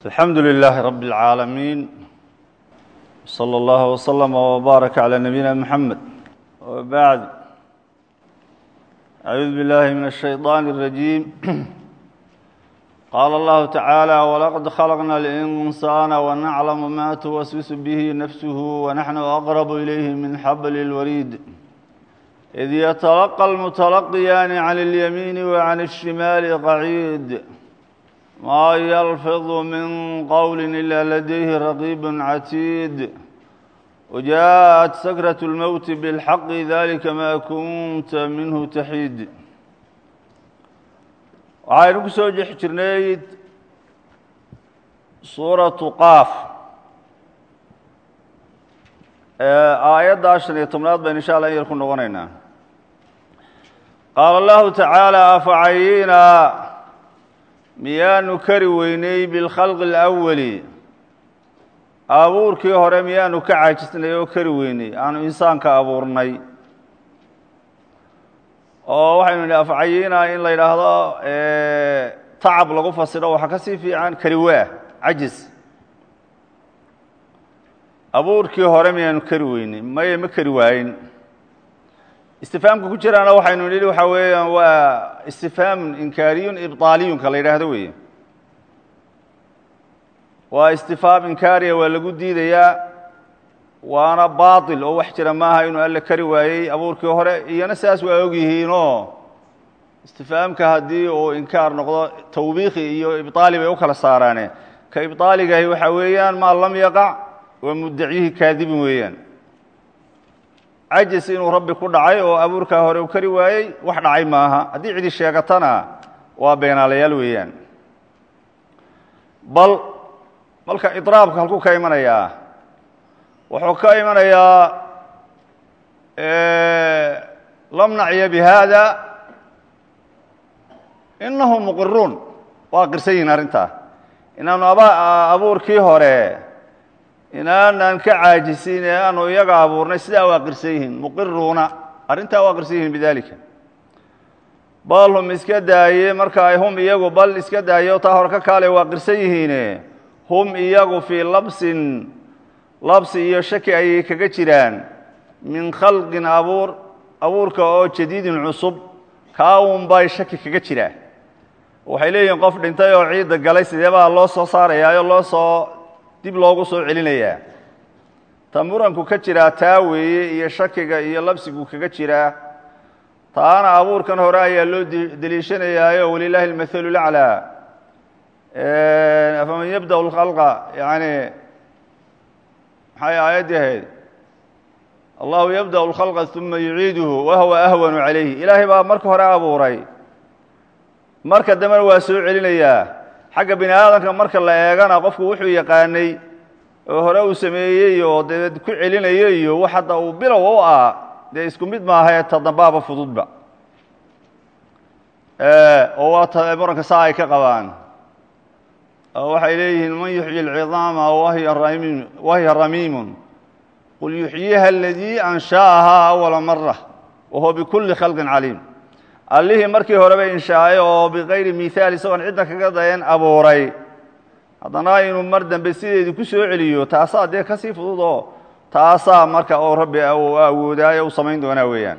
الحمد لله رب العالمين صلى الله وسلم وبارك على نبينا محمد وبعد أعوذ بالله من الشيطان الرجيم قال الله تعالى ولقد خلقنا الإنسان ونعلم ما توسوس به نفسه ونحن أقرب إليه من حبل الوريد إذ يتلقى المتلقيان عن اليمين وعن الشمال قعيد ما يلفظ من قول إلا لديه رقيب عتيد وجاءت سكرة الموت بالحق ذلك ما كنت منه تحيد waxaynu ku soo jex jirnay suuratu qaaf aayadda shan iyo tobnaad baynu insha allah in yar ku noqonaynaa qaala allahu tacaala afacayina miyaanu kari weynay bilkhalqi alawali abuurkii hore miyaanu ka caajisnay oo kari weynay aanu insaanka abuurnay oo waxaynu nidhi afcayina in la yidhaahdo tacab lagu fasiro waxaa ka sii fiican kariwaah cajis abuurkii hore miyaanu kari weynay maye ma kari waayin istifaamka ku jiraana waxaynu nidhi waxaa weeyaan waa istifhaamun inkaariyun ibطaaliyunka la yidhaahdo weeye waa istifhaam inkaariya waa lagu diidayaa waana baaطil oo wax jira maaha inuu alle kari waayey abuurkii hore iyona saas waa og yihiinoo istifhaamka haddii uu inkaar noqdo tawbiikhi iyo ibطaali bay u kala saaraane ka ibطaaligahi waxaa weeyaan maa lam yaqac waa mudacyihi kaadibin weeyaan cajis inuu rabbi ku dhacay oo abuurkaa hore u kari waayey wax dhacay maaha haddii cidi sheegatana waa beenaalayaal weeyaan bal malka idraabka halkuu ka imanayaa wuxuu ka imanayaa lam nacya bihada inahum muqiruun waa qirsan yihin arrintaa inaanu abuurkii hore inaanan ka caajisin ee aanu iyaga abuurnay sidaa waa qirsan yihiin muqiruuna arrintaa waa qirsan yihiin bidalika bal hum iska daaye marka ay hum iyagu bal iska daaye oo taa hore ka kaale waa qirsan yihiine hum iyagu fii labsin labsi iyo shaki ayay kaga jiraan min khalqin abuur abuurka oo jadiidin cusub kaa un bay shaki kaga jiraa waxay leeyihiin qof dhintay oo ciidda galay sidee baa loo soo saarayaayo loo soo dib loogu soo celinayaa ta muranku ka jiraa taa weeye iyo shakiga iyo labsigu kaga jiraa taana abuurkan hore ayaa loo deliishanayaayo walilaahi almathalu laclaa afaman yabda lkhalqa yani maxay aayaddii ahayd allahu yabda lkhalqa uma yuciiduhu wahuwa ahwanu calayhi ilaahay baa marka hore abuuray marka dambena waa soo celinayaa xagga bini aadamka marka la eegana qofku wuxuu yaqaanay oo hore uu sameeyey oo dee ku celinayo iyo wax hadda uu bilow u ah dee isku mid maahae ta dambaaba fududba oo waa ta muranka saa ay ka qabaan oo waxay leeyihiin man yuxyi alcidaama wahiya ramiimun qul yuxyiha aladii ansha'ahaa awala mara wahuwa bikulli khalqin caliim allihii markii horeba inshaa'ay oo bikayri mihaal isagoon cidda kaga dayan abuuray haddana inuu mar dambe sideedii ku soo celiyo taasaa dee ka sii fudud oo taasaa marka oo rabbi uu awoodaayo u samayn doonaa weeyaan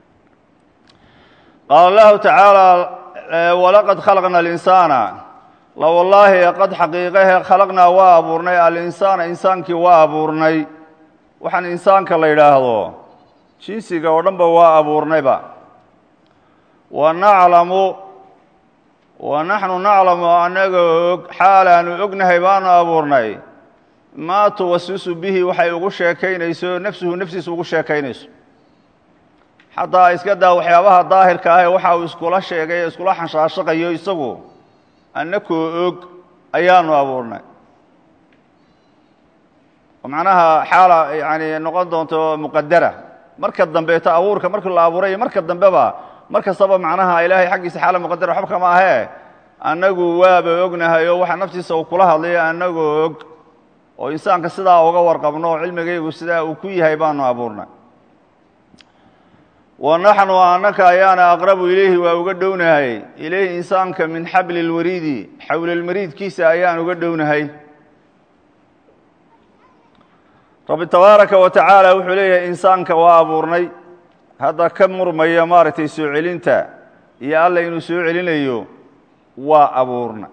qaala allahu tacaala walaqad khalaqna alinsaana la wallaahi qad xaqiiqahe khalaqnaa waa abuurnay alinsaana insaankii waa abuurnay waxaan insaanka la yidhaahdo jinsiga oo dhanba waa abuurnayba wanaclamu wa naxnu naclamu annaga og xaalaanu ognahay baanu abuurnay maa tuwasisu bihi waxay ugu sheekaynayso nafsuhu naftiisa ugu sheekaynayso xataa iska daa waxyaabaha daahirka ah ee waxa uu iskula sheegay ee iskula xanshaashaqayo isagu annakoo og ayaanu abuurnay oo macnaha xaala yani noqon doonto muqadara marka dambeeto abuurka markii la abuuray iyo marka dambeba mar kastaba macnaha ilaahay xaggiisa xaala muqadara waxba kama ahee annagu waaba ognahay oo waxa naftiisa uu kula hadlayo annagoo og oo insaanka sidaa uga warqabno oo cilmigaygu sidaa uu ku yahay baanu abuurnay wa naxnu annaka ayaana aqrabu ilayhi waa uga dhownahay ilayhi insaanka min xabli lwariidi xawlilmariidkiisa ayaan uga dhownahay rabbi tabaaraka wa tacaala wuxuu leeyahay insaanka waa abuurnay hadda ka murmaya maaragtay soo celinta iyo alla inuu soo celinayo waa abuurna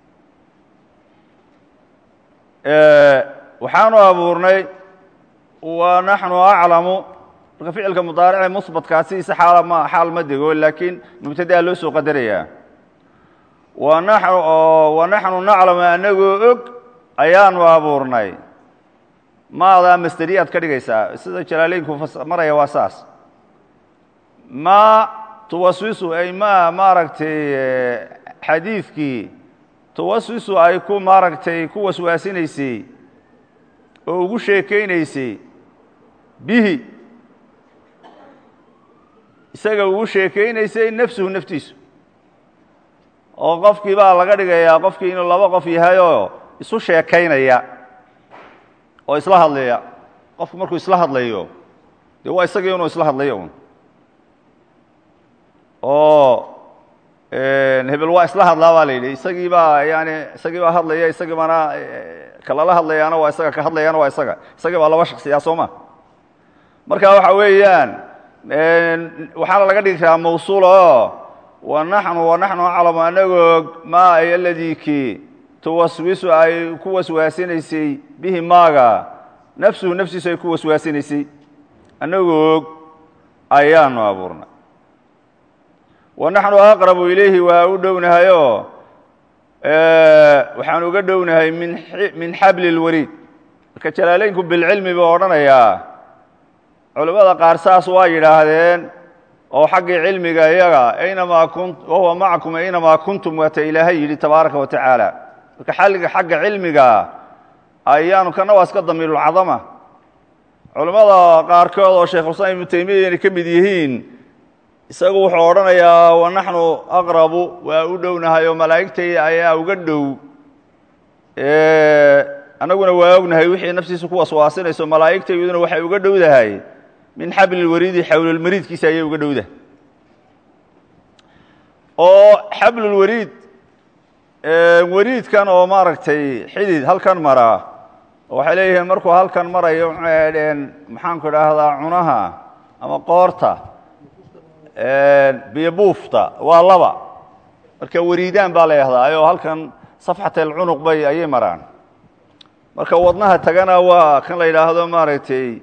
waxaanu abuurnay wa naxnu aclamu marka ficilka mudaarice musbatkaasiisa xaal ma xaal ma dego laakiin mubtadaa loo soo qadarayaa wa naxnu wa naxnu naclamu anagoo og ayaanu abuurnay maadaa masderiyaad ka dhigaysaa sida jalaaleynku maraya waa saas ma tuwaswisu ay ma maaragtay xadiidkii tuwaswisu ay ku maaragtay ku waswaasinaysay oo ugu sheekaynaysay bihi isaga ugu sheekaynaysay nafsuhu naftiisu oo qofkii baa laga dhigayaa qofkii inuu laba qof yahayoo isu sheekaynaya oo isla hadlaya qofku markuu isla hadlayo dee waa isagii inuu isla hadlayo un oo hebel waa isla hadlaa baa la yidhi isagii baa yani isagii baa hadlaya isagii baana kalala hadlayaana waa isaga ka hadlayaana waa isaga isagii baa laba shaksiyaa soo ma marka waxa weeyaan waxaana laga dhigi karaa mawsuul oo wa naxnu wa naxnu aclamu anagoo maa ay aladii kii tuwaswisu ay ku waswaasinaysay bihi maaga nafsuhu naftiisu ay ku waswaasinaysay anagoo og ayaanu abuurnay wa naxnu aqrabu ilayhi waa u dhownahayoo waxaan uga dhownahay min min xabli اlwariid marka jalaaleynku bilcilmi buu odhanayaa culimmada qaar saas waa yidhaahdeen oo xaggii cilmiga iyaga aynamaa kun wahuwa macakum aynamaa kuntum waata ilaahay yidhi tabaaraka wa tacaala marka xalliga xagga cilmiga ayaanu kana waa iska damiirulcadama culimmada qaarkood oo sheikhulislaam ibnu taymiya inay ka mid yihiin isagu wuxuu odhanayaa wa naxnu aqrabu waa u dhownahay oo malaa'igtay ayaa uga dhow annaguna waa ognahay wixii naftiisa ku waswaasinayso malaa'igtayduna waxay uga dhowdahay min xablilwariidi xawlulmariidkiisa ayay uga dhowdahay oo xablulwariid wariidkan oo maaragtay xidid halkan maraa waxay leeyihiin markuu halkan marayo maxaanku idhaahdaa cunaha ama qoorta biyo buufta waa laba marka wariidaan baa la yahdaa ayoo halkan safxat alcunuq bay ayay maraan marka wadnaha tagana waa kan la yidhaahdo maaragtay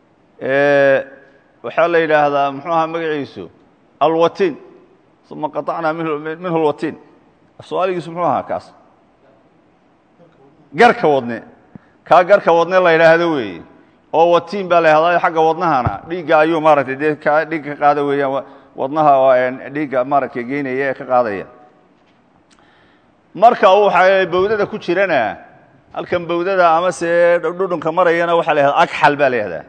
waxaa la yidhaahdaa muxuu ahaa magaciisu alwatin uma qaطacnaa minhu lwatin af-soomaaligiisu muxuu ahaa kaas garka wadne kaa garka wadne la yidhaahdo weeye oo watiin baa la yahdaa xagga wadnahana dhiigga ayuu maaragtay dee ka dhiig ka qaada weeyaan wadnaha dhiigga maaragtay geynaya ee ka qaadaya marka uu waxa bawdada ku jirana halkan bawdada ama se dhudhunka marayana waxaa la yahda agxal baa la yahdaa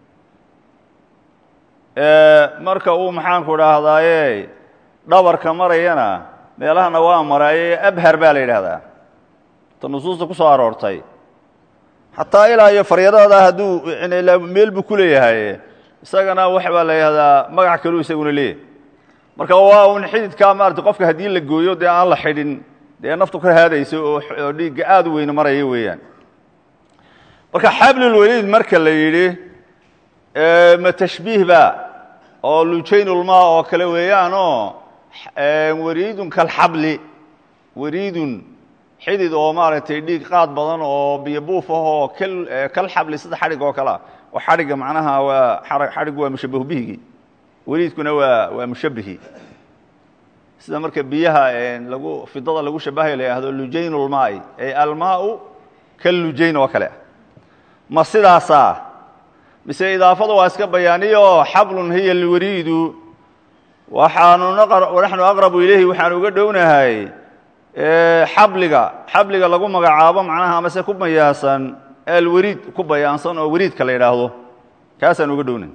marka uu maxaanku dhaahdaaye dhabarka marayana meelahana waa maraaye abhar baa la yidhaahdaa ta nusuusta ku soo aroortay xataa ilaa iyo faryadada hadduu meel buu ku leeyahay isagana wax baa la yihahdaa magac kaluu isaguna leeyahy marka waa un xididkaa maarata qofka haddii la gooyo dee aan la xidhin dee naftu ka haadayso oo dhiigga aad u weyne maraya weeyaan marka xablulwaliid marka la yidhi ma tashbiih ba oo lujaynulmaa oo kale weeyaanoo wariidun kalxabli wariidun xidid oo maaragtay dhiig qaad badan oo biyo buuf ah oo kal xabli sida xadhig oo kalea oo xadhigga macnaha waa xadhiggu waa mushabahu bihigii wariidkuna waa waa mushabihii sida marka biyaha lagu fidada lagu shabahayo la yihahdo lujayn ulmaai ay almaau kallujayn oo kale ma sidaasaa mise idaafada waa iska bayaaniyo xablun hiya lwariidu waxaanu naxnu aqrabu ilayhi waxaanu uga dhownahay xabliga xabliga lagu magacaabo macnaha amase ku bayaasan alwariid ku bayaansan oo wariidka la yidhaahdo kaasaan uga dhownahay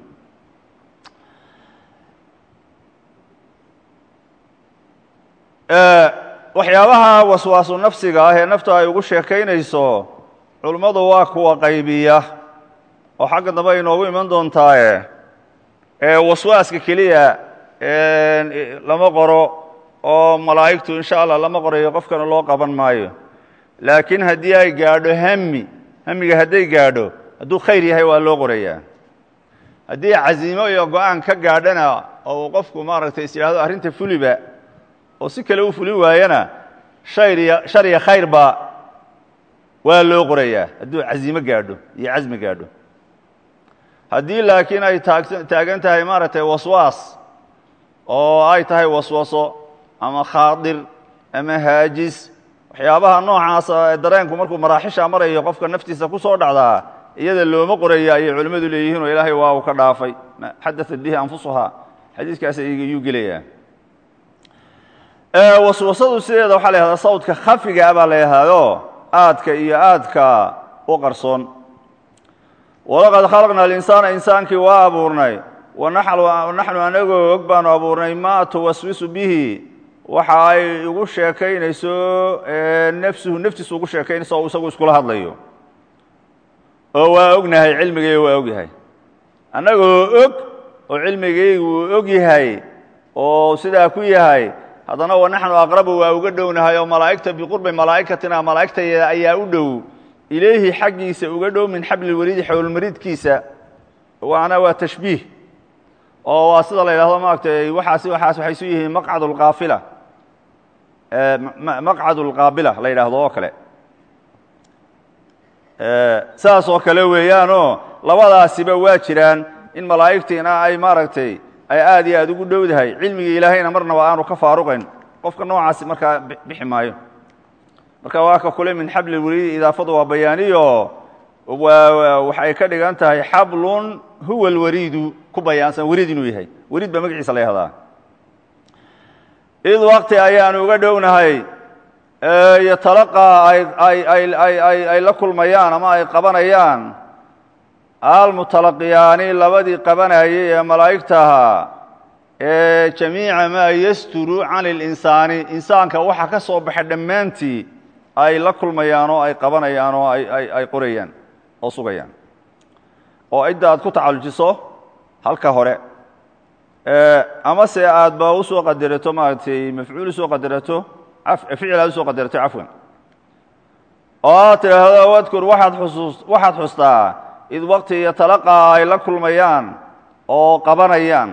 waxyaabaha waswaasu nafsiga ah ee naftu ay ugu sheekaynayso culummadu waa kuwa qaybiya oo xagga dambe ay inoogu iman doontaaye waswaaska keliya lama qoro oo malaa'igtu insha allah lama qorayo qofkana loo qaban maayo laakiin haddii ay gaadho hami hamiga hadday gaadho hadduu khayr yahay waa loo qorayaa haddii casiimo iyo go-aan ka gaadhana oo uu qofku maaragtay is yidhahdo arrinta fuliba oo si kale u fuli waayana shariya shar iyo khayrba waa loo qorayaa hadduu casiimo gaadho iyo casmi gaadho haddii laakiin ay taag taagan tahay maaragtay waswaas oo ay tahay waswaso ama khaadir ama haajis waxyaabaha noocaasa ee dareenku markuu maraaxisha marayo qofka naftiisa ku soo dhacdaa iyada looma qoraya ayay culimmadu leeyihiin oo ilaahay waa uu ka dhaafay xadaat bihi anfusuhaa xadiiskaas ayuu gelayaa waswasadu sideeda waxaa la yhahdaa sawdka khafiga baa la yidhaahdo aadka iyo aadka u qarsoon walaqad khalaqna alinsaana insaankii waa abuurnay wanaxnu anagoo og baanu abuurnay maa tuwaswisu bihi waxa ay igu sheekaynayso nafsuhu naftiisu ugu sheekaynayso oo isagu iskula hadlayo oo waa ognahay cilmigayga waa ogyahay annagoo og oo cilmigaygu uu og yahay oo sidaa ku yahay haddana wanaxnu aqrabu waa uga dhownahay oo malaa'igta biqurbi malaa'ikatina malaa'igtayada ayaa u dhow ilayhi xaggiisa uga dhow min xabli lwariidi xowlmaridkiisa waana waa tashbiih oo waa sida la yidhahdo maaragtay waxaasi waxaas waxay su yihiin maqcad lqaafila maqcad lqaabila la yidhaahdo oo kale saas oo kale weeyaanoo labadaasiba waa jiraan in malaa'igtiina ay maaragtay ay aad iyo aad ugu dhowdahay cilmigii ilaahayna marnaba aanu ka faaruqayn qofka noocaasi markaa bixi maayo marka waa ka kule min xabli lwariidi idaafadu waa bayaaniyo waxay ka dhigan tahay xablun huwa lwariidu ku bayaansan wariid inuu yahay wariid baa magaciisa la yahdaa id waqti ayaanu uga dhownahay yatalaqaa ay la kulmayaan ama ay qabanayaan almutalaqiyaani labadii qabanayay ee malaa'igta ahaa ee jamiica maa yasturu can اlinsaani insaanka waxa ka soo baxa dhammaantii ay la kulmayaan oo ay qabanayaan oo ay qorayaan oo sugayaan oo cidda aad ku tacallujiso halka hore amase aad ba usoo qadarato maaragtay mafcuul usoo qadarato ficil aad usoo qadarato cafwan oo aad tidhaahdo wadkur waaad xusuus waxaad xustaa id waqti yatalaqaa ay la kulmayaan oo qabanayaan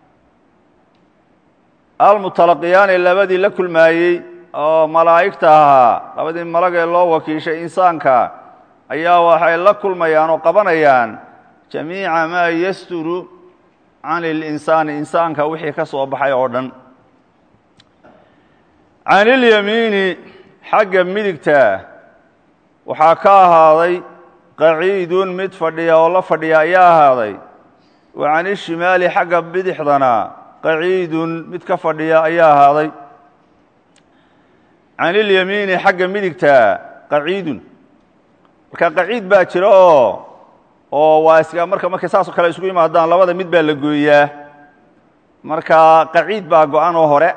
almutalaqiyaani labadii la kulmaayey oo malaa'igta ahaa labadii malagee loo wakiishay insaanka ayaa waxay la kulmayaan oo qabanayaan jamiica maa yasturu can اlinsaani insaanka wixii ka soo baxay oo dhan can ilyamiini xagga midigta waxaa ka ahaaday qaciidun mid fadhiya oo la fadhiya ayaa ahaaday wa can ishimaali xagga bidixdana qaciidun mid ka fadhiya ayaa ahaaday can ilyamiini xagga midigta qaciidun marka qaciid baa jira oo oo waa iska marka markay saasoo kale isugu yimaadaan labada mid baa la gooyaa marka qaciid baa go-an oo hore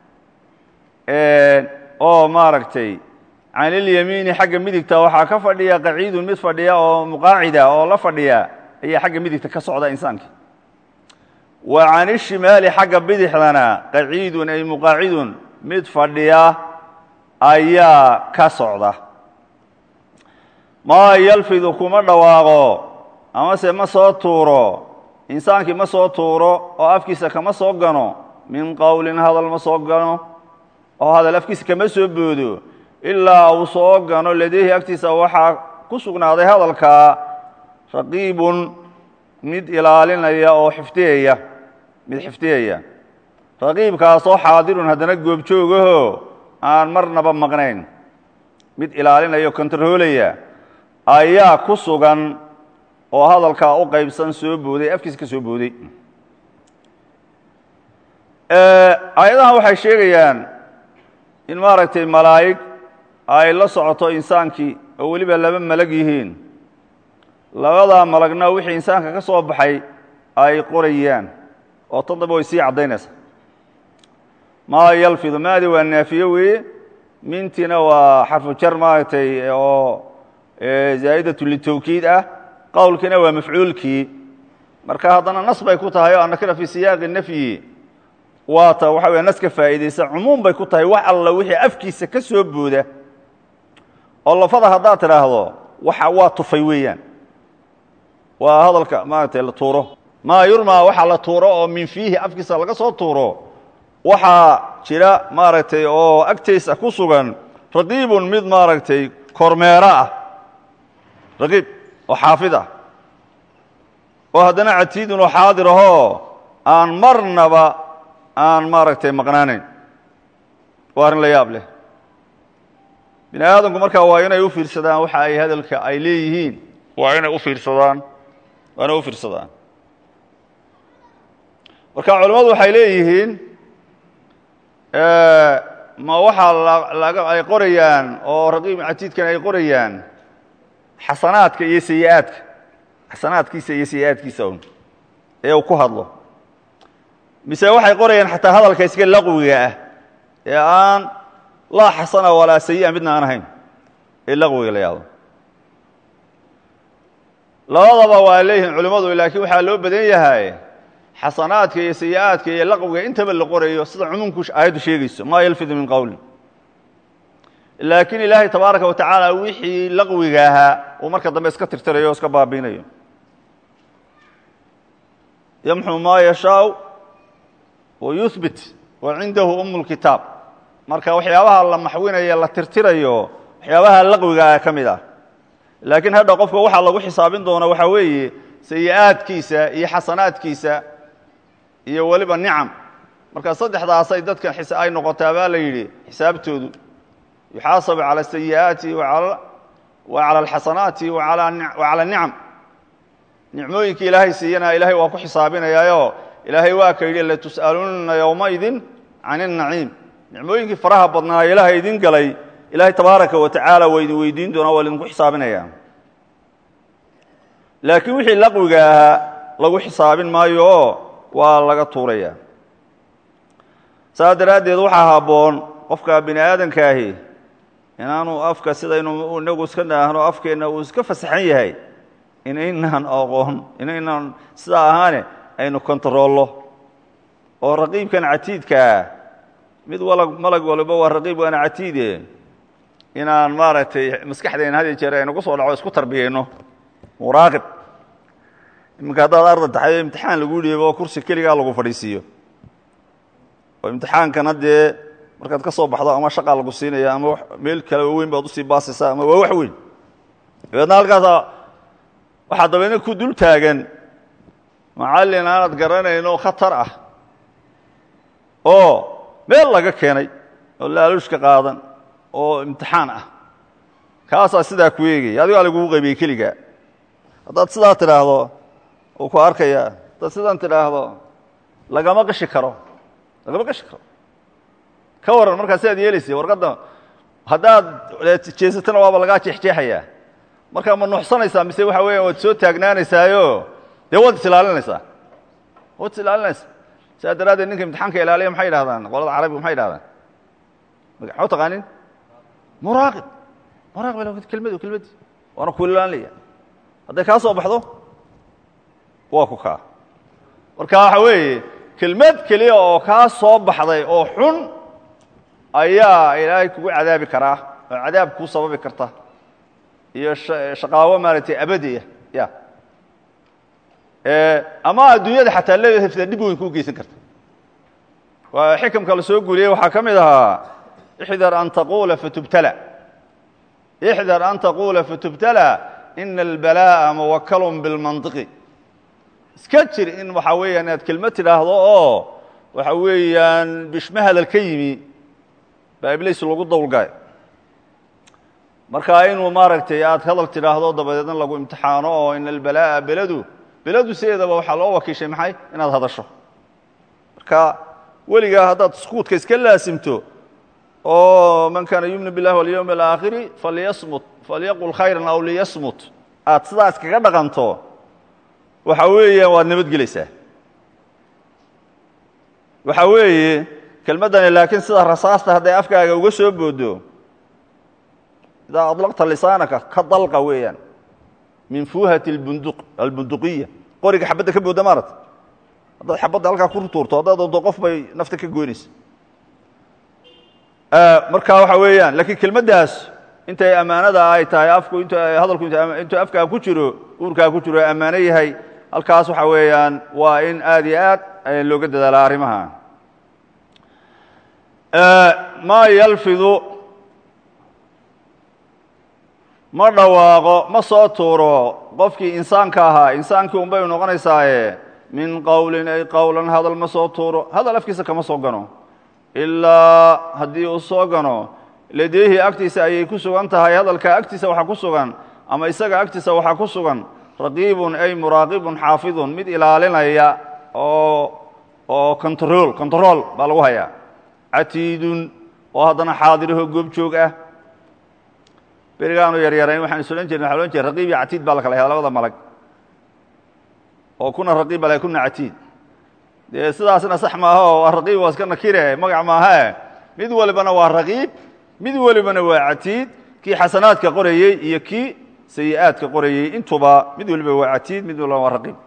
oo maaragtay can ilyamiini xagga midigta waxaa ka fadhiya qaciidun mid fadhiya oo muqaacida oo la fadhiya ayaa xagga midigta ka socda insaanka wa can ishimaali xagga bidixdana qaciidun ay muqaacidun mid fadhiya ayaa ka socda maa yalfidu kuma dhawaaqo amase ma soo tuuro insaankii ma soo tuuro oo afkiisa kama soo gano min qowlin hadal ma soo gano oo hadal afkiisa kama soo boodo ilaa uu soo gano ladeehi agtiisa waxaa ku sugnaaday hadalkaa raqiibun mid ilaalinaya oo xifdiyaya mid xifdiyaya raqiibkaasoo xaadirun haddana goobjoogaho aan marnaba maqnayn mid ilaalinaya o kontaroolaya ayaa ku sugan oo hadalkaa u qaybsan soo booday afkiisa ka soo booday aayadahan waxay sheegayaan in maaragtay malaa'ig ay la socoto insaankii oo weliba laba malag yihiin labadaa malagna wixii insaanka ka soo baxay ay qorayaan oo toddoba way sii caddaynaysa maa yalfidu maadi waa naafiye weeye mintina waa xarfu jar maaragtay oo zaa'idatu litawkiid ah qowlkiina waa mafcuulkii marka haddana nas bay ku tahay oo annakira fii siyaaqi nafyi waata waxa weya nas ka faa'iidaysa cumuum bay ku tahay wax alla wixii afkiisa ka soo booda oo lafada haddaad tidhaahdo waxa waa tufay weeyaan waa hadalka maaragtay la tuuro maa yurmaa waxa la tuuro oo min fiihi afkiisa laga soo tuuro waxaa jira maaragtay oo agtaysa ku sugan raqiibun mid maaragtay kormeero ah raqiib oo xaafid ah oo haddana catiidun oo xaadir ahoo aan marnaba aan maaragtay maqnaanayn waa arrin la yaab leh bini aadamku markaa waa inay u fiirsadaan waxa ay hadalka ay leeyihiin waa inay u fiirsadaan waa inay u fiirsadaan marka culimmadu waxay leeyihiin ma waxaa laga ay qorayaan oo raqiib catiidkan ay qorayaan xasanaadka iyo sayi-aadka xasanaadkiisa iyo sayi-aadkiisa un ee uu ku hadlo mise waxay qorayaan xataa hadalka iska laqwiga ah ee aan laa xasana walaa sayi-a midna aan ahayn ee laqwiga la yaado labadaba waa leeyihiin culimmadu laakiin waxaa loo badan yahay xasanaadka iyo sayi-aadka iyo laqwiga intaba la qorayo sida cumuumku aayaddu sheegayso maa yalfidu min qowlin laakiin ilaahay tabaaraka wa tacaala wixii laqwiga ahaa uu marka dambe iska tirtirayo o iska baabiinayo yamxu maa yashaau wa yuhbit wa cindahu umu lkitaab marka waxyaabaha la maxwinayo la tirtirayo waxyaabaha laqwiga ka mid ah laakiin hadha qofka waxaa lagu xisaabin doona waxaa weeye sayi-aadkiisa iyo xasanaadkiisa iyo weliba nicam marka saddexdaasay dadkan ay noqotaa baa la yidhi xisaabtoodu yuxaasabu calى sayi'aati wa calى alxasanaati wa calى nicam nicmooyinka ilaahay siiyana ilaahay waa ku xisaabinayaayo ilaahay waa ka yidhi latus'alunna yowmaidin can الnaciim nicmooyinkii faraha badnaa ilaahay idin galay ilaahay tabaaraka wa tacaala waa idin weydiin doonaa waa idinku xisaabinaya laakiin wixii laqwiga ahaa lagu xisaabin maayo oo waa laga tuuraya saas daraaddeed waxaa habboon qofka bini aadankaahi inaanu afka sidaynu inagu iska dhaahno afkeenna uu iska fasaxan yahay inaynaan aqoon inaynaan sidaa ahaane aynu kontaroollo oo raqiibkan catiidkaa mid walag malag waliba waa raqiib waana catiide inaan maaragtay maskaxdayna had iyo jeer aynu ku soo dhaco isku tarbiyayno muraaqib iminka haddaad arda taxay imtixaan lagu dhiibo oo kursi keligaa lagu fadhiisiiyo oo imtixaankana dee markaad ka soo baxdo ama shaqaa lagu siinaya ama meel kale weyn baad usii baasaysaa ama waa wax weyn dabeedna halkaasa waxaa dabeedna ku dul taagan macallin aanad garanayno khatar ah oo meel laga keenay oo laaluushka qaadan oo imtixaan ah kaasaa sidaa ku eegaya adigaa lagugu qaybiyey keligaa haddaad sidaa tidhaahdo uu ku arkaya haddaad sidaan tidhaahdo lagama qashi karo lagama qashi karo ka waran markaa sidaad yeelaysa warqadda haddaad jeesatana waaba lagaa jeexjeexayaa markaa ma nuuxsanaysaa mise waxa weya waad soo taagnaanaysaayo dee waad is ilaalinaysaa waad is ilaalinaysaa sidaa daraaddeed ninka imtixaanka ilaaliya maxay yidhahdaan qolada carabiga maxay yidhahdaan ma taqaanin muraaqib muraaqib kelmadu kelmadii waana ku ilaalinaya hadday kaa soo baxdo waa ku kaa marka waxa weeye kelmad keliya oo kaa soo baxday oo xun ayaa ilaahay kugu cadaabi karaa oo cadaab kuu sababi karta iyo shaqaawo maaragtay abadiya ya ama adduunyada xataa lehefta dhib weyn kuu geysan karta waa xikamka la soo guuriyey waxaa ka mid ahaa ixdar an taqula fatubtala ixdar an taqula fatubtala ina albalaa'a muwakalun bilmantiqi iska jir in waxaa weeyaan inaad kelmad tidhaahdo oo waxa weeyaan bishme hadal ka yimi baa ibliis lagu dawlgay marka inuu maaragtay aad hadal tidhaahdo dabadeedna lagu imtixaano oo ina albalaa'a beladu beladu sideedaba waxaa loo wakiishay maxay inaad hadasho marka weligaa haddaad skuudka iska laasimto oo man kaana yumin biاllahi walyowm alaakhiri falyasmut falyaqul khayran aw liyasmut aad sidaa iskaga dhaqanto waxa weeyaan waad nabadgelaysaa waxa weeye kelmaddani laakiin sida rasaasta hadday afkaaga uga soo boodo idaa adlaqta lisaanaka ka dalqa weeyaan min fuuhati bundu albunduqiya qoriga xabadda ka booda maarata haddaad xabadda halkaa ku tuurto haddaad doonto qof bay nafta ka goynaysa marka waxa weeyaan laakiin kelmaddaas intay ammaanada ay tahay afku int hadalku intuu afkaa ku jiro uurkaa ku jiro ammaano yahay halkaas waxa weeyaan waa in aad iyo aad looga dadaalaa arrimaha maa yalfidu ma dhawaaqo ma soo tuuro qofkii insaanka ahaa insaankii un bay noqonaysaaye min qowlin ay qowlan hadal ma soo tuuro hadal afkiisa kama soo gano ilaa haddii uu soo gano ladeehi agtiisa ayay ku sugan tahay hadalka agtiisa waxaa ku sugan ama isaga agtiisa waxaa ku sugan raqiibun ay muraaqibun xaafidun mid ilaalinaya oo oo control control baa lagu hayaa catiidun oo haddana xaadiraho goobjoog ah berigaanu yaryarayn waxaan is odhan jirn waxa odhan jire raqiib iyo catiid baa la kala hada labada malag oo kuna raqiib baa la kuna catiid dee sidaasna sax maaha oo raqiib waa iska nakire magac maahae mid walibana waa raqiib mid walibana waa catiid kii xasanaadka qorayey iyo kii sayi-aadka qorayey intuba mid waliba waa catiid mid waliba waa raqiib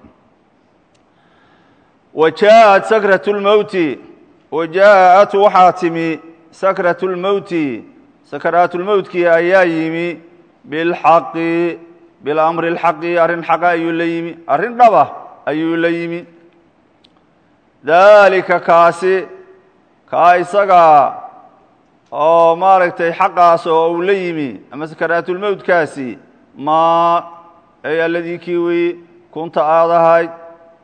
wa jaaءat sakrat اlmowti wa jaaءat waxaa timi sakrat اlmowti sakaraatulmowtkii ayaa yimi bilxaqi bilamri اlxaqi arrin xaqa ayuu la yimi arrin dhaba ayuu la yimi daalika kaasi kaa isagaa oo maaragtay xaqaas oo uu la yimi ama sakaraatulmowtkaasi maa ay alladii kii weeye kunta aad ahayd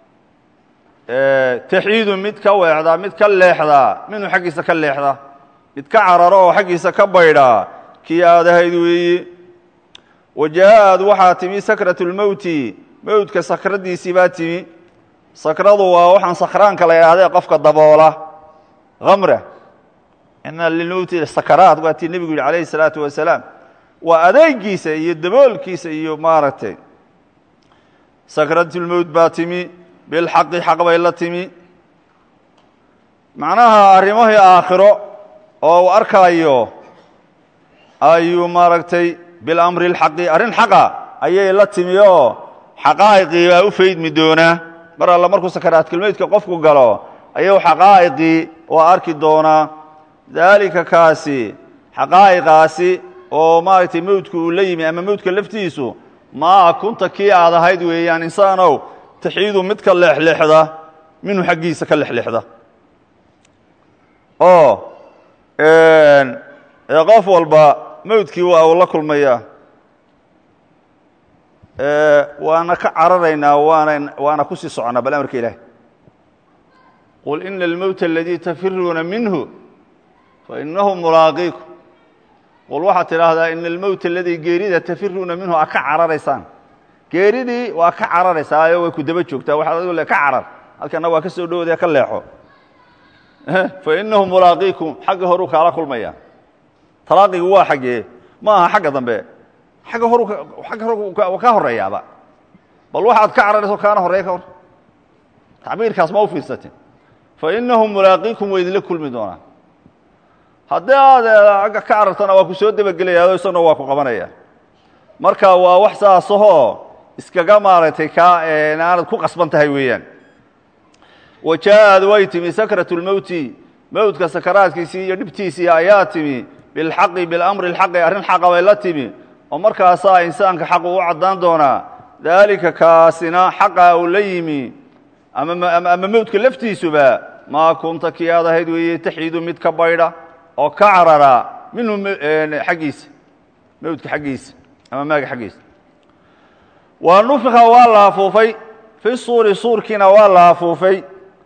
taxiidu mid ka weexdaa mid ka leexdaa minhu xaggiisa ka leexda mid ka cararo oo xaggiisa ka baydhaa kii aad ahayd weeye wa jaa-ad waxaa timi sakrat اlmowti mowtka sakraddiisii baa timi sakradu waa waxaan sakraanka la idhahdee qofka daboola hamra ina lilmowti sakaraat waa tii nebigu yihi alayhi الsalaatu wasalaam waa adeegiisa iyo daboolkiisa iyo maaragtay sakratulmowt baa timi bilxaqi xaq bay la timi macnaha arrimahii aakhiro oo uu arkaayo ayuu maaragtay bilamri اlxaqi arrin xaqa ayay la timi oo xaqaa'iqii baa u faydmi doonaa mar alla markuu sakaraatkulmeydka qofku galo ayuu xaqaa'iqii oo arki doonaa daalika kaasi xaqaa'iqaasi oo maaragtay mowdku uu la yimi ama mowdka laftiisu maa kunta kii aad ahayd weeyaan insaanow taxiidu mid ka leexleexda minhu xaggiisa ka lexleexda oo qof walba mowdkii waa uu la kulmaya waana ka cararaynaa waana waana ku sii soconaa bal amarka ilaah qul ina almowta aladii tafiruuna minhu fainahu mulaaqiikum qul waxaad tidhaahdaa ina almowta aladii geerida tafiruuna minhu aa ka cararaysaan geeridii waa ka cararaysaayo way ku daba joogtaa waxaad adigu le ka carar halkana waa ka soo dhowodee ka leexo fainahu mulaaqiikum xagga horuu kaala kulmaya talaaqigu waa xaggee ma aha xagga dambe agga horu agga hor ka horeeyaaba bal waxaad ka cararayso kaana horeeya ka hor tacbiirkaas ma u fiirsatin fainahu mulaaqiikum way idinla kulmi doonaa haddii aad agga ka carartana waa ku soo debagelayaa isaguna waa ku qabanaya marka waa wax saasahoo iskaga maaragtay kaa aanad ku qasban tahay weeyaan wa jaa-ad way timi sakrat اlmowti mowdka sakaraadkiisii iyo dhibtiisii ayaa timi bilxaqi bilamri اlxaqi arrin xaqa bay la timi oo markaasaa insaanka xaqu u caddaan doonaa daalika kaasina xaqa uu la yimi ama mowdka laftiisuba maa kunta kii aad ahayd weeye taxiidu mid ka baydha oo ka carara minhu xaggiisa mowdka xaggiisa ama maaga xaggiisa waa nufika waa la afuufay fi suuri suurkiina waa la afuufay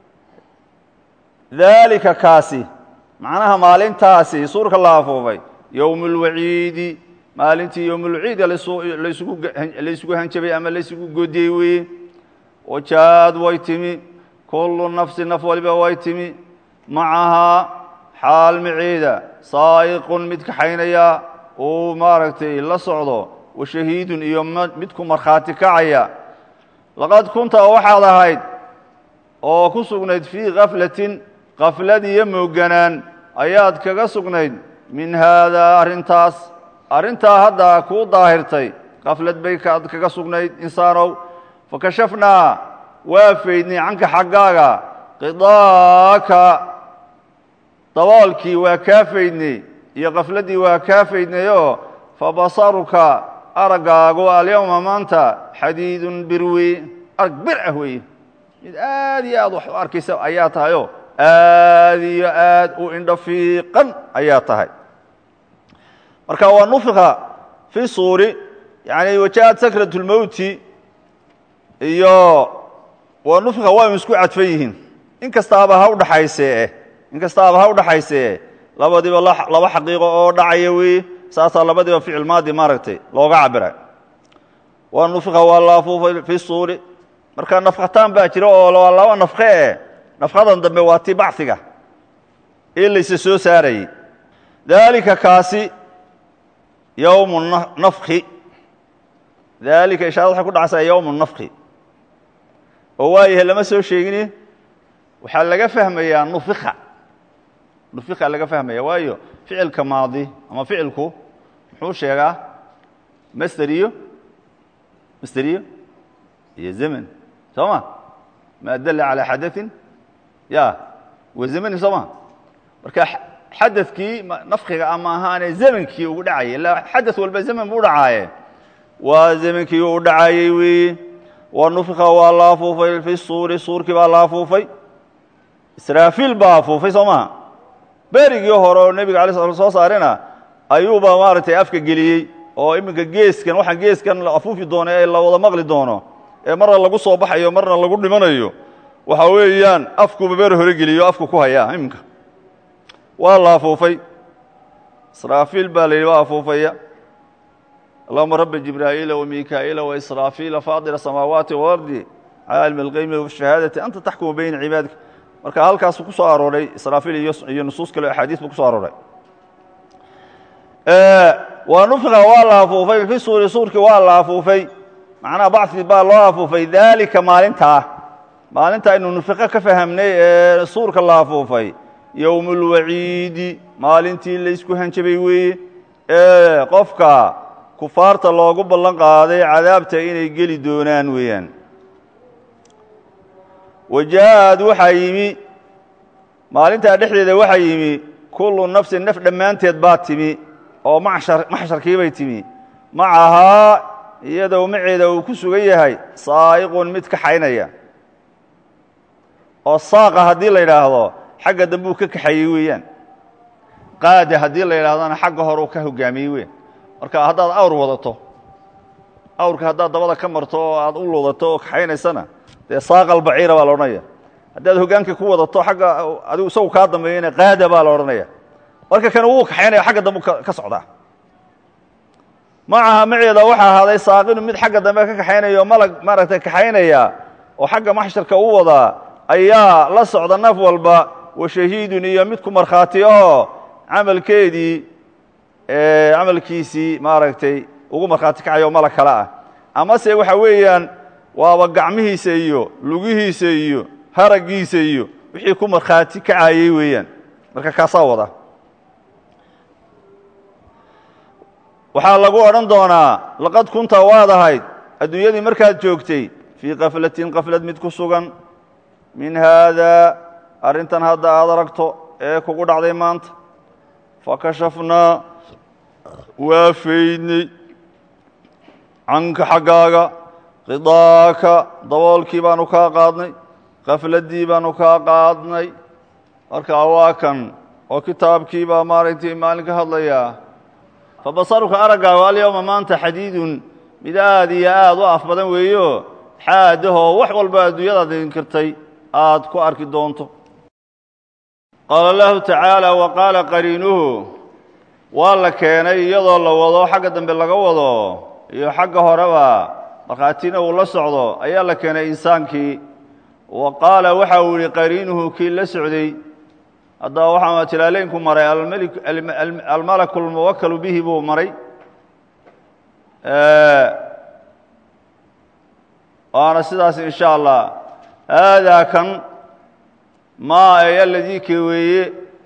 daalika kaasi macnaha maalintaasi suurka la afuufay yowm اlwaciidi maalintii yowmulciida laysugu hanjabay ama laysugu godiyey weeye wajaa-ad way timi kullu nafsi naf waliba way timi macahaa xaal maceeda saa'iqun mid kaxaynaya uu maaragtay la socdo washahiidun iyo midku markhaati kacaya laqad kunta waxaad ahayd oo ku sugnayd fii kaflatin kaflad iyo mooganaan ayaad kaga sugnayd min haadaa arrintaas arrintaa hadda kuu daahirtay kaflad bay kaad kaga sugnayd insaanow fakashafnaa waa faydnay canka xaggaaga qidaaka daboolkii waa kaa faydnay iyo kafladdii waa kaa faydnayoo fa basaruka araggaagu alyowma maanta xadiidun bir wey arag bir ah weeye mid aad iyo aad wax u arkaysa ayaa tahayoo aad iyo aad u indho fiiqan ayaa tahay marka waa nufika fi suuri yani wajaءat sakraة اlmowti iyo waa nufika waynu isku cadfan yihiin in kastaaba ha udhaxaysee in kastaaba ha udhaxaysee labadiiba laba xaqiiqo oo dhacaya weeye saasaa labadiiba ficil maadi maaragtay looga cabira waa nufika waa la afuufay fi suuri marka nafkataan baa jira oo waa laba nafke eh nafkadan dambe waa ti bachiga ee layse soo saarayey daalika kaasi yowmu nafki daalika ishaarad waxay ku dhacaysaa yowmu nafki oo waayahay lama soo sheegini waxaa laga fahmayaa nufika nufika laga fahmaya waayo ficilka maadi ama ficilku muxuu sheegaa master iyo master iyo iyo zemen soo ma ma dala calى xadaثin ya wa zemeni soo ma marka xadakii nafkiga ama ahaane zemankii ugu dhacayay ila xadaث walba zemen bu dhacaaye waa zemankii u dhacayey weeye wa nufika waa la afuufay fi suuri suurkii baa la afuufay israafiil baa afuufay soo maha berigii hore oo nebiga alay sla soo saarina ayuuba maaragtay afka geliyey oo iminka geeskan waxaan geeskan la afuufi doono ee la wada maqli doono ee marna lagu soo baxayo marna lagu dhimanayo waxa weeyaan afkuuba beer hore geliyo afku ku hayaa iminka waa la afuufay israafiil baa la yidhi waa afuufaya allahuma rabbi jibraa'iila wamikaa'iila waisraafiila faadira samaawaati walardi caalimi alqeymi washahaadati anta taxkumu bayna cibaadika marka halkaasu ku soo arooray israafiil iyo nusuus kale axaadiis buu ku soo arooray waa nufika waa la afuufay fi suuri suurkii waa la afuufay macnaha bacii baa loo afuufay daalika maalintaa maalinta aynu nufiko ka fahamnay ee suurka la afuufay yowm اlwaciidi maalintii laysku hanjabay weeye ee qofka kufaarta loogu ballan qaaday cadaabta inay geli doonaan weeyaan wajaءad waxaa yimi maalintaa dhexdeeda waxaa yimi kullu nafsin naf dhammaanteed baa timi oo maxshar maxsharkiibay timi macahaa iyadoo maceeda uu ku sugan yahay saa'iqun mid kaxaynaya oo saaqa haddii la yidhaahdo xagga dambe uu ka kaxeeyey weeyaan qaada haddii la yidhahdona xagga hore uu ka hogaamiyey weyan marka haddaad awr wadato awrka haddaad dabada ka marto oo aad u ludato oo kaxaynaysana dee saaqa albaciira baa la odhanaya haddaad hogaanka ku wadato xagga adigu isagu kaa dambeeyana qaada baa la odhanaya marka kan wuu kaxaynaya xagga dambe ka socdaa macaha maceeda waxaa ahaaday saaqinu mid xagga dambe ka kaxaynayo malag maaragtay kaxaynaya oo xagga maxsharka u wadaa ayaa la socda naf walba wa shahiidun iyo mid ku markhaati ahoo camalkeedii camalkiisii maaragtay ugu markhaati kacayo o malag kale ah amase waxa weeyaan waaba gacmihiisa iyo lugihiisa iyo haraggiisa iyo wixii ku markhaati kacayey weeyaan marka kaasaa wada waxaa lagu odhan doonaa laqad kunta waad ahayd adduunyadii markaad joogtay fii kaflatin kaflad mid ku sugan min haadaa arrintan hadda aad aragto ee kugu dhacday maanta fakashafnaa waa faydnay canka xaggaaga qidaaka daboolkii baanu kaa qaadnay kafladdii baanu kaa qaadnay markaa waa kan oo kitaabkii baa maaragtay maalin ka hadlayaa fabasaruka araggaagu alyowma maanta xadiidun mid aad iyo aad u af badan weeyo xaadahoo wax walba adduunyadaad inkirtay aad ku arki doonto qaala allahu tacaala wa qaala qariinuhu waa la keenay iyadoo la wado xagga dambe laga wado iyo xagga horeba markhaatina uu la socdo ayaa la keenay insaankii wa qaala waxa uu yihi qariinuhu kii la socday haddaba waxaa tilaaleynku maray almalaku lmuwakalu bihi buu maray waana sidaas in sha allah haadaa kan maa ay aladii ke weeye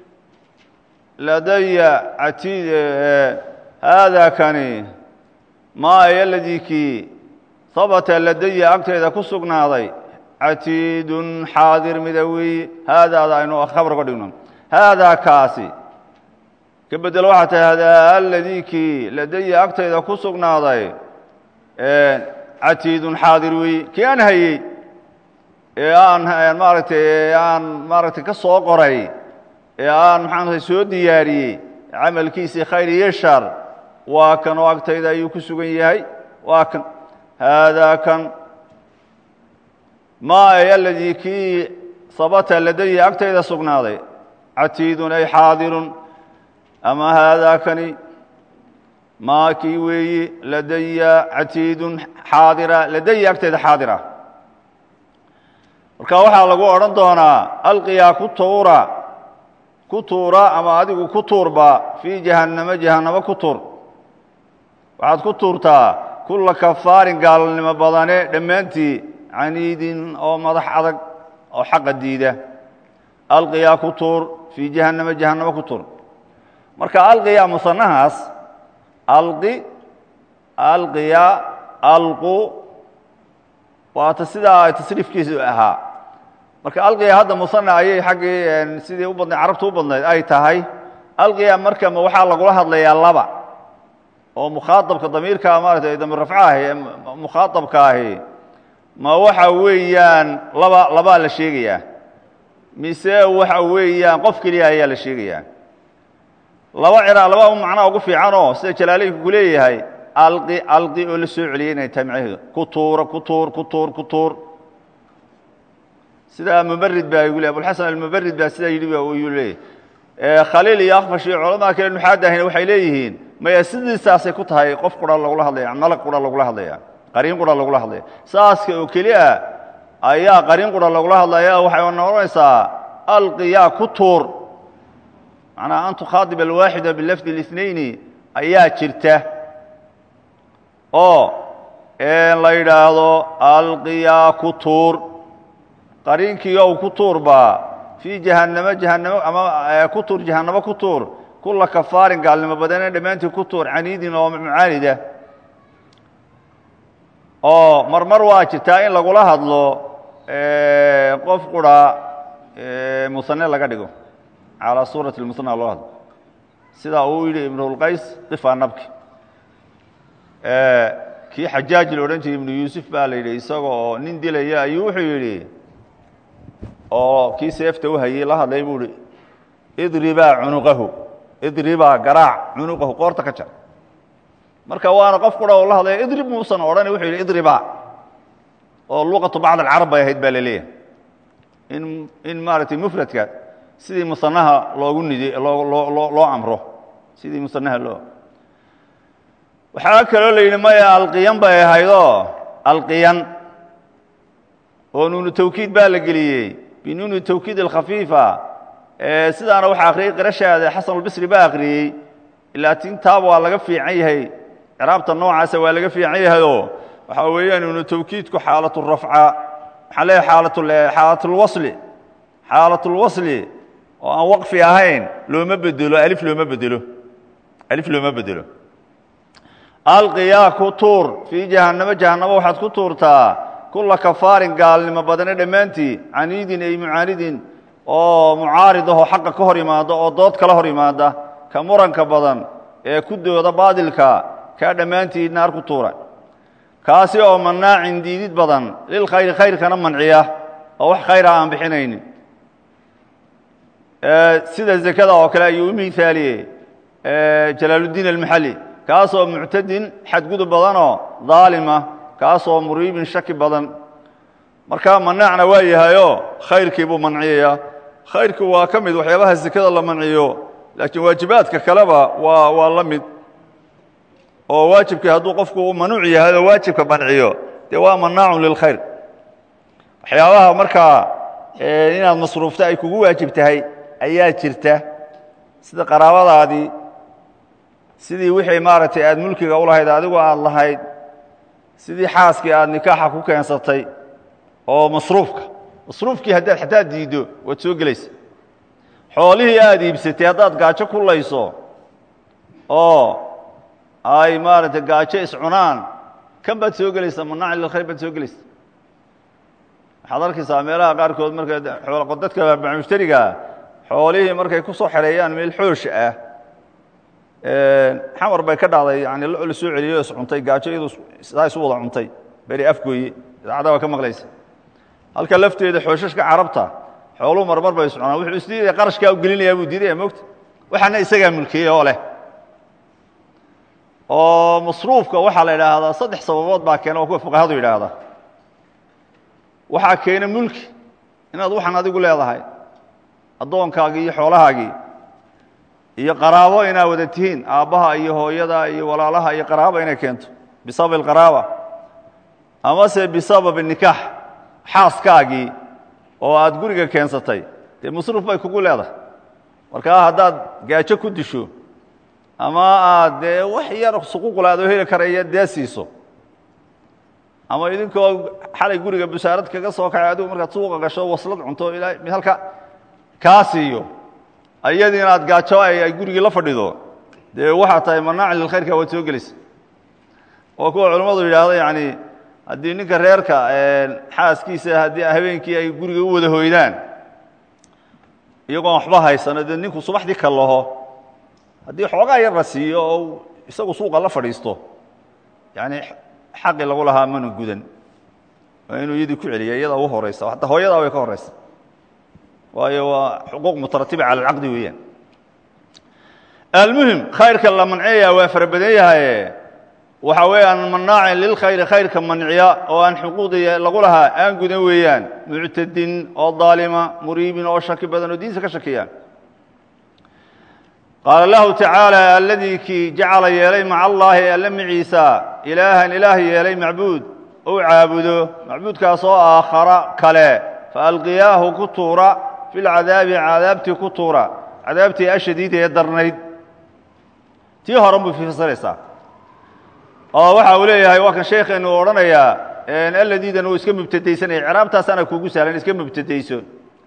ladaya catiid haadaa kani maa ay aladii kii habata ladaya agteeda ku sugnaaday catiidun xaadir mida weeye haadaada aynu khabar uga dhigno haadaa kaasi ka bedelo waxaa tahay hadaa aladii kii ladaya agtayda ku sugnaaday catiidun xaadir weeye kii aan hayey ee aan maaragtay ee aan maaragtay ka soo qoray ee aan maxaanay soo diyaariyey camalkiisii khayr iyo shar waa kan oo agtayda ayuu ku sugan yahay waa kan haadaa kan maa ay aladii kii sabata ladaya agtayda sugnaaday catiidun ay xaadirun ama haadaa kani maa kii weeyi ladaya catiidun xaadira ladaya agtayda xaadira marka waxaa lagu odhan doonaa alqiyaa ku tuura ku tuura ama adigu ku tuurba fii jahannamo jahannamo ku tuur waxaad ku tuurtaa kulla kafaarin gaalnimo badane dhammaantii caniidin oo madax adag oo xaqa diida alqiyaa ku tuur fii jahannamo jahannamo ku tuur marka alqiyaa musanahaas alqi alqiya alqu waata sidaa tasriifkiisu ahaa marka alqiya hadda musana ayay xaggii sidii u badnayd carabta u badnayd ay tahay alqiya marka ma waxaa lagula hadlayaa laba oo mukhaaabka damiirka maaratay damiir rafca ahi ee mukhaaabka ahi ma waxa weeyaan laba labaa la sheegayaa mise waxa weeyaan qof keliya ayaa la sheegayaa laba cira laba u macnaa ugu fiicanoo sida jalaaleynku ku leeyahay alqi alqi oo la soo celiyay inay tahay macnaheedu ku tuura ku tuur ku tuur ku tuur sida mubarid baa igu le abulxasan almubarid baa sidaa yidhi yuu leeyahy khaliil iyo akfash iyo culamada kale nuxaadahina waxay leeyihiin maya sidiisaasay ku tahay qof qura lagula hadlaya malag qura lagula hadlaya qariin qura lagula hadlaya saaska oo keli a ayaa qariin qura lagula hadlaya waxay noqonaysaa alqiyaa ku tuur macnaha an tukhaadib alwaaxida bilafdi الاثnayni ayaa jirta oo la yidhaahdo alqiyaa ku tuur qariinkii ow ku tuurbaa fii jahannamo jahannamo ama ku tuur jahannamo ku tuur kulla kafaarin gaalnimo badane dhammaantii ku tuur caniidin oo mucaanida oo marmar waa jirtaa in lagula hadlo qof qura musane laga dhigo calaa suurati lmusana loo hadlo sidaa uu yidhi ibnulqays qifaa nabki kii xajaaj la odhan jiray ibnu yuusuf baa la yidhi isaga oo nin dilaya ayuu wuxuu yidhi oo kii seefta u hayey la hadlay buu ihi idribaa cunuqahu idribaa garaac cunuqahu qoorta ka jar marka waana qof qura oo la hadlaya idrib muusan odhan wuxuu yidhi idribaa oo luqatu bacd alcarab bay ahayd baa la leeyahay in in maaragtay mufradka sidii musanaha loogu nidi loo loo loo loo amro sidii musanaha loo waxaa kaloo la yidhi maya alqiyan bay ahaydoo alqiyan oo nuunu tawkiid baa la geliyey binuuni tawkiid alkhafiifa sidaana waxaa akhriyey qirashaada xasanulbisri baa akhriyey ilaa tintaaba waa laga fiican yahay ciraabta noocaasa waa laga fiican yahayoo waxaa weeyaan nuunu tawkiidku xaalatu rafca maxaa leeyahay xaalat xaalatulwasli xaalatulwasli oo aan waqfi ahayn looma bedelo alif looma bedelo alif looma bedelo alqiyaa ku tuur fii jahannamo jahannamo waxaad ku tuurtaa kulla kafaarin gaalnimo badane dhammaantii caniidin ay mucaanidin oo mucaarid ahoo xaqa ka hor yimaada oo dood kala hor yimaada ka muranka badan ee ku dooda baadilka kaa dhammaantii naar ku tuura kaasi oo manaacin diidid badan lilkhayri khayrkana manciya oo wax khayra aan bixinaynin sida zekada oo kale ayuu u miaaliyey jalaaluddiin almaxali kaasoo muctadin xadgudub badanoo daalima kaasoo muriibin shaki badan markaa manaacna waa yahayoo khayrkii buu manciyayaa khayrku waa ka mid waxyaabaha sekada la manciyo laakiin waajibaadka kaleba waa waa la mid oo waajibkii hadduu qofku manuuc yahay oo waajibka manciyo dee waa manaacun lilkhayr waxyaabaha markaa inaad masruufta ay kugu waajib tahay ayaa jirta sida qaraabadaadii sidii wixii maaragtay aad mulkiga u lahayd adigu aad lahayd sidii xaaskii aad nikaaxa ku keensatay oo masruufka masruufkii haddaad xataa diiddo waad soo gelaysa xoolihii aad iibsatay haddaad gaajo ku layso oo ay maaragtay gaajo iscunaan kan baad soo gelaysaa manaaci lilkhayr baad soo gelaysa waxaad arkaysaa meelaha qaarkood marka dadka mushtarigaa xoolihii markay ku soo xereeyaan meel xoosh ah xamar bay ka dhacday yani lo la soo celiyo is cuntay gaajo iyadu sidaa isu wada cuntay beri afgooye idaacadda waa ka maqlaysa halka lafteeda xooshashka carabta xooluhu marmar bay iscunaan wuxuu isdiidaya qarashkaa u gelinayaa buu diidaya mogta waxaana isagaa mulkiyey oo leh oo masruufka waxaa la idhaahdaa saddex sababood baa keena oo kuwa fuqahadu yidhaahda waxaa keena mulki inaad waxaan adigu leedahay addoonkaagii iyo xoolahaagii iyo qaraabo inaad wada tihiin aabbaha iyo hooyada iyo walaalaha iyo qaraaba inay keento bisabab qaraaba amase bisabab nikaax xaaskaagii oo aad guriga keensatay dee masruuf bay kugu leedahay markaa haddaad gaajo ku disho ama aad dee wax yar suquuqla adoo heli karaya dee siiso ama idinkoo xalay guriga busaarad kaga soo kacay adigu markaad suuqa gasho waslad cunto ilaa mid halka kaa siiyo ayadii inaad gaajo ay gurigii la fadhido dee waxaa tahay manaaci lilkhayrka waad soo gelisa oo kuwa culimmadu yidhaahdo yani haddii ninka reerka xaaskiisa haddii habeenkii ay guriga u wada hoydaan iyagoon waxba haysano dee ninku subaxdii ka laho haddii xoogaa yar la siiyo oo isagu suuqa la fadhiisto yani xaqii lagu lahaa mana gudan waa inuu iyadii ku celiya iyadaa ugu horeysa hataa hooyadaa way ka horeysa waayo waa xuquuq mutaratiba cala alcaqdi weeyaan almuhim khayrka la manceeyaa waa fara badan yahaye waxa weeyaan manaacin lilkhayri khayrka manciya oo aan xuquuqdii lagu lahaa aan gudan weeyaan muctadin oo daalima muriibin oo shaki badan oo diinta ka shakiya qaala lahu tacaala aladii kii jacala yeelay maca allaahi alle maciisa ilaahan ilaah yeelay macbuud ou caabudo macbuudkaas oo aakhara kale faalqiyaahu ku tuura fi lcadaabi cadaabtii ku tuura cadaabtii ashadiida ee darnayd tii horan buu fasiraysaa oo waxa uu leeyahay waa kan sheekheenu u odhanayaa aladiidan uu iska mubtadaysanaya ciraabtaasaana kugu sahlan iska mubtadayso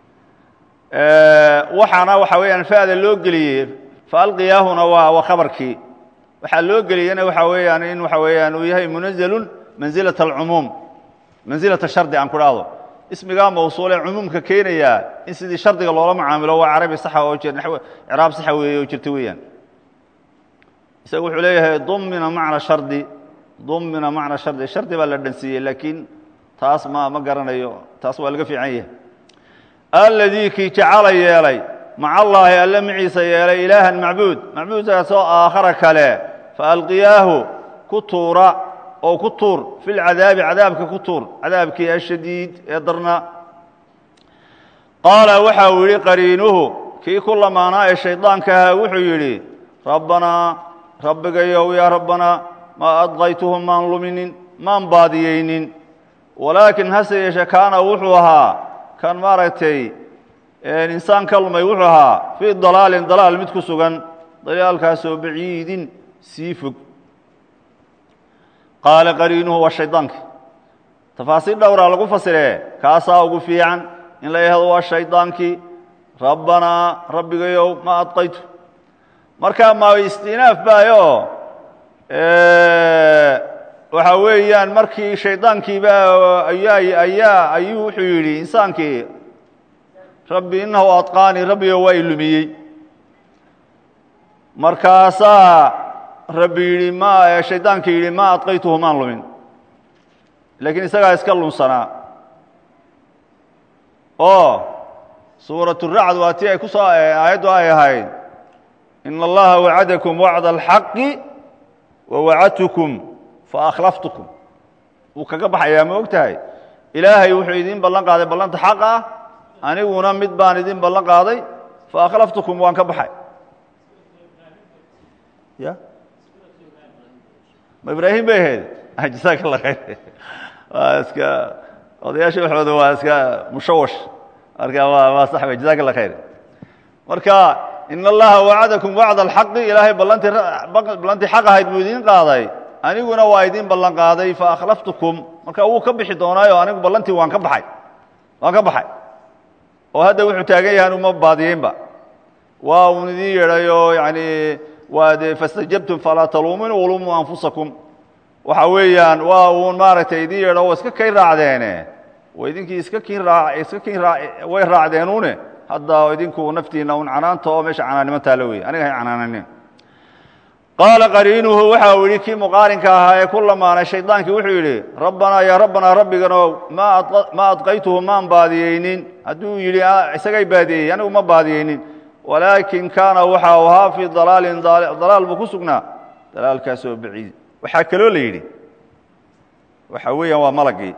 waxaana waxa weeyaan fa'da loo geliyey faalqiyaahuna waa waa khabarkii waxaa loo geliyena waxa weeyaan in waxa weeyaan uu yahay munazalun manzilat alcumuum mansilata shardi aan ku dhahdo ismigaa mawsuulee cumuumka keenayaa in sidii shardiga loola macaamilo waa carabi saxa oo jir ciraab saxa weeye oo jirta weeyaan isaga wuxuu leeyahay dumina macna shardi dumina macna shardi shardi baa la dhansiiyey laakiin taas ma ma garanayo taas waa laga fiican yahay alladii kii jacala yeelay maca allaahi alle maciisa yeelay ilaahan macbuud macbuudkaasoo aakhara kale faalqiyaahu ku tuura oo ku tuur fi lcadaabi cadaabka ku tuur cadaabkii ashadiid ee darna qaala waxa uu yidhi qariinuhu kii ku lamaanaa ee shaydaanka ahaa wuxuu yidhi rabbanaa rabbigayow yaa rabbanaa maa adqaytuhu maan luminin maan baadiyeynin walaakin hase yeeshe kaana wuxuu ahaa kan maaragtay insaan ka lumay wuxuu ahaa fii dalaalin dalaal mid ku sugan dalaalkaasoo baciidin sii fog qaala qariinuhu waa shaydaanki tafaasiir dhowraa lagu fasiree kaasaa ugu fiican in la yahdo waa shaydaankii rabbanaa rabbigayow ma adqaytu marka ma istinaaf baayo waxa weeyaan markii shaydaankiiba ayaa ayaa ayuu wuxuu yidhi insaankii rabbi inahu adqaanii rabbigo waa ilumiyey markaasaa rabbi yidhi ma shaydaankii yidhi ma adqaytuhu maan lumin laakiin isagaa iska lunsanaa oo suurat racd waa tii ay ku soo aayaddu ay ahayd in allaha wacadakum wacda alxaqi wa wacadtukum faakhlaftukum wuu kaga baxayaa ma og tahay ilaahay wuxuu idiin ballan qaaday ballanta xaq ah aniguna mid baan idin ballan qaaday faakhlaftukum waan ka baxay ya ma ibraahim bay ahayd jasaaka allah khayr waa iska odayaasha waxooda waa iska mushawash marka waa waa sax wey jasaaka allah khayr marka in allaha wacadakum wacda alxaqi ilaahay ballantii ballantii xaq ahayd buu idiin qaaday aniguna waa idiin ballan qaaday faakhlaftukum marka wuu ka bixi doonaayo anigu ballantii waan ka baxay waan ka baxay oo hadda wuxuu taagan yahay uma baadiyeynba waa uun idiin yeedhay oo yani waa dee fastajabtum falaa taluuminuu walumuu anfusakum waxa weeyaan waa uun maaragtay idiin yeedho oo iska kay raacdeene wa idinkii iska kiin raa iska kiin raa way raacdeenuune hadda idinku naftiina un canaanta oo meesha canaannimo taalo wey aniga hay canaananin qaala qariinuhu waxa uu yidhi kii muqaarinka ahaa ee ku lamaanay shaydaankii wuxuu yidhi rabbanaa yaa rabbanaa rabbiganow ma adqaytuhu maan baadiyeynin hadduu yidhi isagay baadiyey anigu ma baadiyeynin walaakin kaana waxa u ahaa fii dalaalin dalaal buu ku sugnaa dalaalkaasoo baciid waxaa kaloo la yidhi waxa weeyaan waa malagii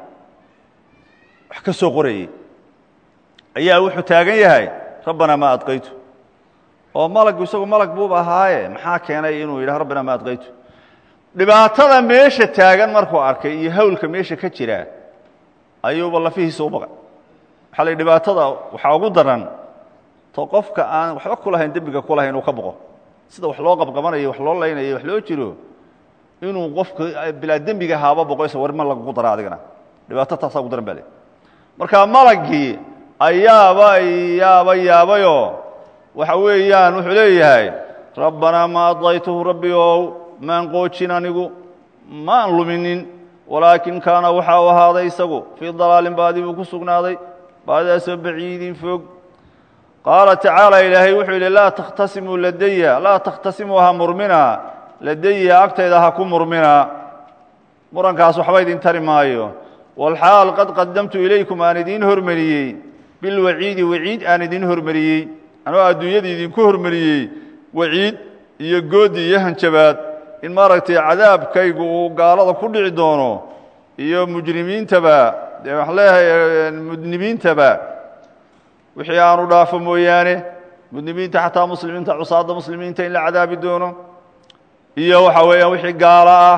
wax ka soo qorayey ayaa wuxuu taagan yahay rabbanaa ma adqaytu oo malaggu isagu malag buuba ahaaye maxaa keenay inuu yidhah rabbina ma adqaytu dhibaatada meesha taagan markuu arkay iyo hawlka meesha ka jira ayuuba lafihiisa u baqay waxaa la yidhi dhibaatada waxaa ugu daran to qofka aan waxba ku lahayn dembiga ku lahayn uu ka boqo sida wax loo qabqabanayo wax loo laynayo wax loo jiro inuu qofka bilaa dembiga haaba boqo isa war ma lagugu dara adigana dhibaato taasaa ugu daran ba le marka malagii ayaaba yaaba yaabayoo waxa weeyaan wuxuu leeyahay rabbanaa ma adaytuhu rabbi ow maan qoojin anigu maan luminin walaakin kaana waxa u ahaaday isagu fii dalaalin baadi buu ku sugnaaday baadidaasoo baciidin fog qaala tacaala ilaahay wuxuu yidhi laa takhtasimuu ladaya laa takhtasimuu ha murmina ladaya agtayda ha ku murmina murankaas waxba idin tari maayo walxaal qad qadamtu ilaykum aan idiin hormariyey bilwaciidi waciid aan idin hormariyey anoo adduunyada idinku hormariyey waciid iyo goodi iyo hanjabaad in maaragtay cadaabkaygu uu gaalada ku dhici doono iyo mujrimiintaba dee waxaan leeyahay mudnimiintaba wixii aanu dhaafo mooyaane mudnimiinta xataa muslimiinta cusaadda muslimiinta in la cadaabi doono iyo waxa weeyaan wixii gaalo ah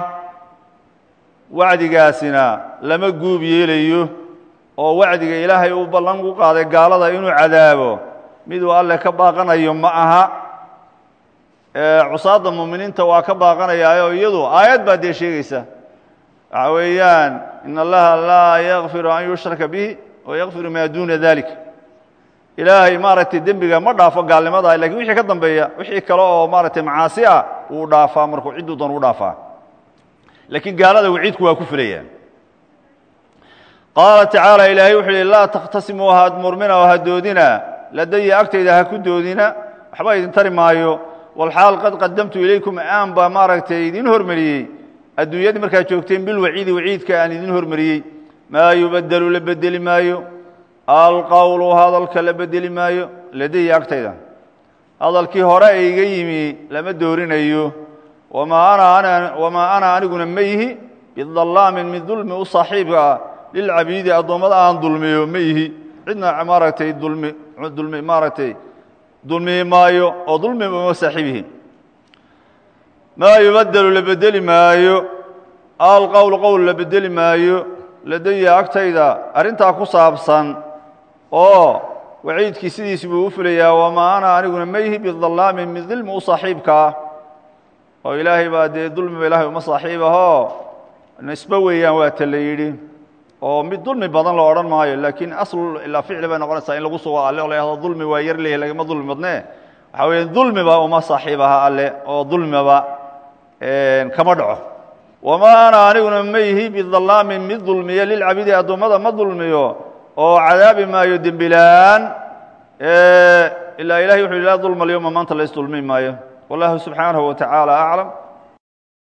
wacdigaasina lama guub yeelayo oo wacdiga ilaahay uu ballan ku qaaday gaalada inuu cadaabo miduu alle ka baaqanayo ma aha cusaadda muuminiinta waa ka baaqanayaayo iyadu aayad baa dee sheegaysa waxa weeyaan in allaha laa yakfiru an yushraka bihi wayakfiru maa duuna dalik ilaahay maaragtay dembiga ma dhaafo gaalnimada lakin wixii ka dambeeya wixii kale oo maaragtay macaasi ah wuu dhaafaa markuu cidduu doon u dhaafaa laakiin gaalada waciidku waa ku filayaan qaala tacaala ilaahay wuxuu yihi laa takhtasimuu haad murmina oo ha doodina ladaya agtayda ha ku doodina waxba idin tari maayo walxaal qad qadamtu ilaykum aan baa maaragtay idin hormariyey adduunyadii markaad joogteen bilwaciidi waciidka aan idin hormariyey maa yubadelu la bedeli maayo alqowlu hadalka la bedeli maayo ladaya agtayda hadalkii hore e iga yimi lama doorinayo wamaa ana aniguna ma yihi bidallaamin mid dulmi u saaxiibka ah lilcabiidi addoommada aan dulmiyo ma yihi cidna maaragtay dulmi dulmi maaragtay dulmi maayo oo dulmi uma saaxiib yihiin maa yubadelu la bedeli maayo alqowl qowl la bedeli maayo ladaya agtayda arrintaa ku saabsan oo waciidkii sidiisi buu u fulayaa wamaa ana aniguna ma yihi bidallaamin mid dulmi u saaxiibka ah oo ilaahay baa dee dulmiba ilahay uma saaxiib ahoo nisbe weeyaan waa ta la yidhi oo mid dulmi badan la odhan maayo laakiin asl ilaa ficli bay noqonaysaa in lagu sugo alle oo la yahdo dulmi waa yar leeyahy lagama dulmi badne waxaa weya dulmiba uma saaxiib aha alle oo dulmiba kama dhaco wamaa ana aniguna ma yihi bidallaamin mid dulmiya lilcabidi addoommada ma dulmiyo oo cadaabi maayo dembilaan ilaa ilahay wuxu yhi laa dulma alyowma maanta laysdulmi maayo wallahu subxaanahu wa tacaala aclam